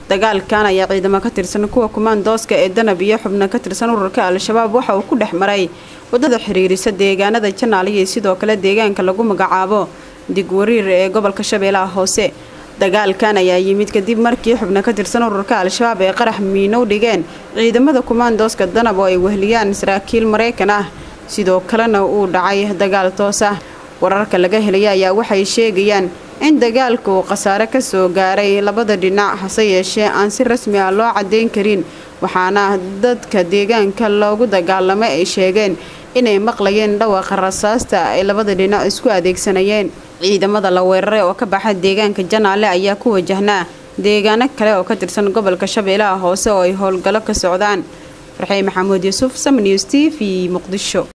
dagaalkan ayaa ciidamo ka tirsan kuwa kumaandooska ee danab iyo xubno ka tirsan ururka al-shabaab waxa uu ku dhex maray wadada xiriirisa deegaanada janaale iyo sidoo kale deegaanka lagu magacaabo digwariir ee gobolka shabeellaha hoose dagaalkan ayaa yimid kadib markii xubno ka tirsan ururka al-shabaab ee qarax miinow dhigeen ciidamada kumaandooska danab oo ay wehliyaan saraakiil maraykan ah sidoo kalena uu dhacay dagaal toos ah wararka laga helaya ayaa waxay sheegayaan in dagaalka uu khasaare ka soo gaaray labada dhinac hase yeeshee aan si rasmi ah loo caddayn karin waxaana dadka deegaanka loogu dagaalamay ay sheegeen inay maqlayeen dhawaqa rasaasta ay labada dhinac isku adeegsanayeen ciidamada la weeraray oo ka baxa deegaanka janaale ayaa ku wajahnaa deegaano kale oo ka tirsan gobolka shabeellaha hoose oo ay howlgallo ka socdaan farxey maxamuud yuusuf sam news t v muqdisho